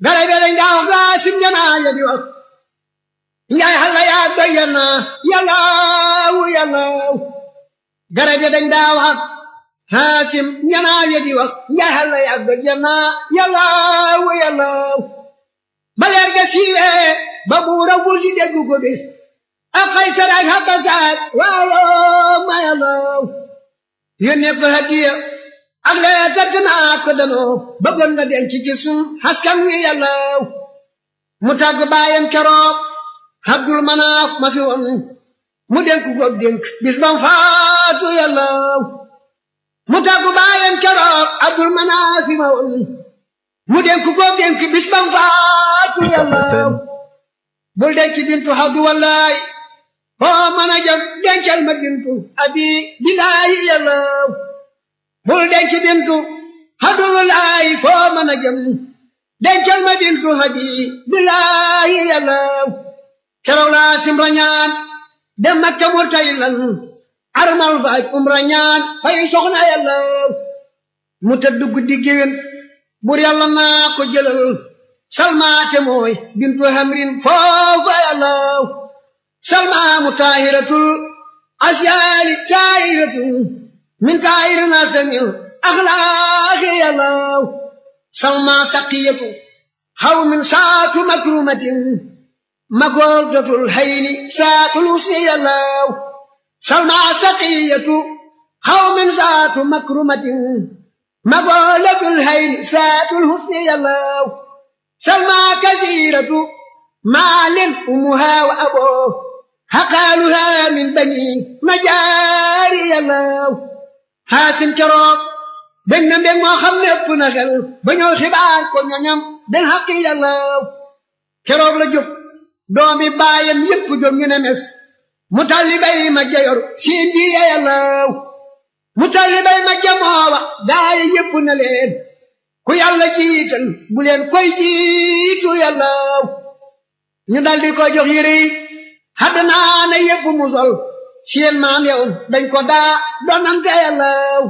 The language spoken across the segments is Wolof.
garab yi dañ daa wax Haasim janaa ya di wax njaay xalla yaa doy na yàllaaw yàllaaw garab yi dañ daa wax Haasim janaa ya di wax njaay xalla yaa doy na yàllaaw yàllaaw ba leer ga siiwee ba buura wursi dégg ko bis ak Kaysar ak Habasat waaw ma yàllaaw yónnee ko hadiya ak lee tëdd naa ko danoo bëggoon nga denc ci sun askan wi yàllaaw mu tàgg baayam keroog Abdul Manaaf ma fi woon mu dénk ko dénk bis bam faatu yàllaaw mu tàgg baayam keroog Abdul Manaaf ma woon mu dénk ko dénk bis bam faatu yàllaaw bul denc bintu Abdu wallaay foo mën a jëm dencal ma bintu abi billaahi yàllaaw bul denc bintu hadulaay foo mën a jëm dencal ma bintu hadi billaahi yàllaaw keroog laa simra ñaan dem makka murtaylan armal faaj umra ñaan fay soxna yàllaaw mu tëdd guddi géwén bur yàlla naa ko jëlal salmaate mooy bintu hamrin foofa yàllaaw salmaamu taahiratul asyaali taahiratul min kaayir nasamil axlaaqi yàllaaw salma saqiyatu xaw min saatu makrumatin makooldatul hayni saatul usni yàllaaw salma saqiyatu xaw min saatu makrumatin makooldatul hayni saatul husni yàllaaw salma kasiratu maalin umuha wa aboo haqaaluha min bani majaari yàllaaw Haasim keroog bég na mbég moo xam ne ëpp na xel ba ñëw xibaar ko ñoñam den xaqi yàllaaw keroog la jóg doomi baayam yépp jóg ñu ne mes mu talli bay ma jayor siin bi yàllaaw mu talli bay ma jamoowa gaaye yépp na leen ku yàlla jiital bu leen koy jiitu yàllaaw ñu daldi ko jox yére yi xaddanaa na yépp mu sol seen maam yow dañ ko daa donante yàllaaw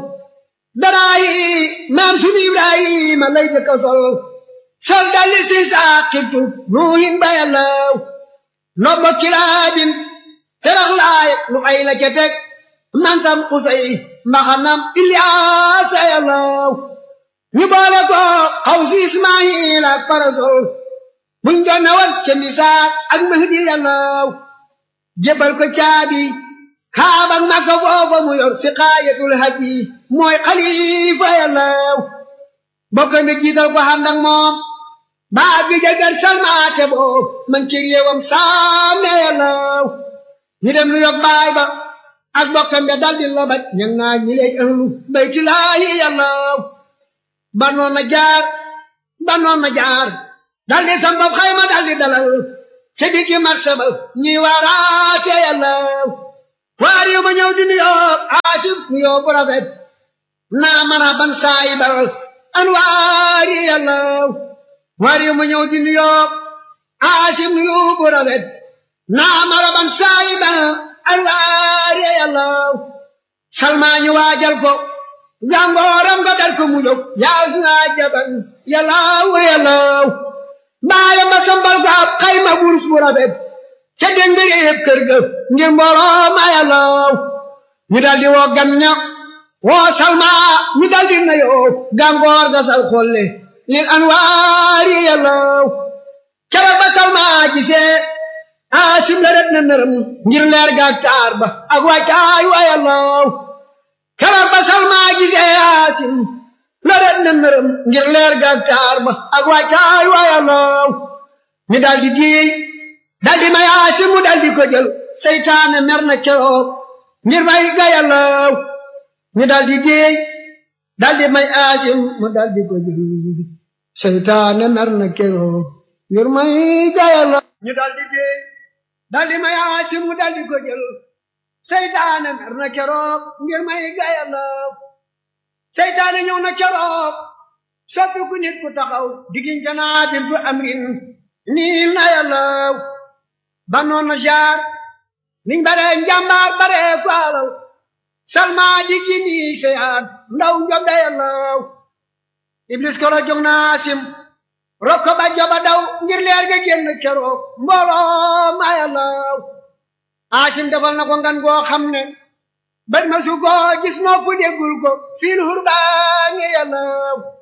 daraa yi maam sunu ibrahima lay jëkk a sol sol dalli si saaqibtu nuuhin ba yàllaaw nobbo kilaabin terax laay lu ay la ca teg mantam usay mbaxanam ilyaasa yàllaaw ñu boole ko xaw si ismaayil ak parasol buñ jonnewal ca misaak ak mahdi yàllaaw jébal ko caabi kaabak makka foofa mu yor si xaayatul haji mooy xalifa yàllaaw bokk mi jiital ko xandak moom baa bi jagar salmaate boo man ci réewam saame yàllaaw ñu dem lu yog baay ba ak bokkam be daldi lobaj ñang naa ñi lay ahlu baytulaahi yàllaaw banoon na jaar banoon na jaar daldi sambab xayma daldi dalal ca diggi marché ba ñi waaraate yàllaaw waar yu ma ñëw di nuyoo aasif nuyoo bu rafet naa mën a ban saayi bal an waar yi yàllaaw waar yu ma ñëw di nuyoo aasif nuyoo bu rafet naa mën a ban saayi bal an waar yi yàllaaw salmaa ñu waajal ko jàngooram nga dal ko mu jóg yaas naa jaban yàllaaw yàllaaw baayam ba sambal ko ab xayma wurus bu rafet ca dégg nga yëpp kër ga ngir mbooloo ma yàllaaw ñu daldi woo gan ña woo salma ñu daldi na yoo gàngoor ga sal xolle lil anwaari yàllaaw kera ba salma gisee aasim la ret na nërëm ngir leer ga ak taar ba ak wàccaay wa yàllaaw kera ba salma gisee aasim la ret na nërëm ngir leer ga ak taar ba ak wàccaay wa yàllaaw ñu daldi diy daldi may aasim mu daldi ko jël seytaane mer na keroog ngir may ga yàllaaw ñu daldi déey daldi may aasim mu daldi ko jël seytaane mer na keroog ngir may ga yàllaaw ñu daldi déey daldi may aasim mu daldi ko jël seytaane mer na keroog ngir may ga yàllaaw seytaane ñëw na keroog soppi ku nit ku taxaw diggante naa bintu amrin niil na yàllaaw banoon na jaar niñ bare njàmbaar bare ku alal salma diggi nii seyaat ndaw njom da yàllaaw iblis ko la jog na asim rokko ba joba daw ngir leer ga génn keroog mbooloo ma yàllaw aasim defal na ko ngan goo xam ne bët ma su ko gis nopp déggul ko fil hurbaani yàllaw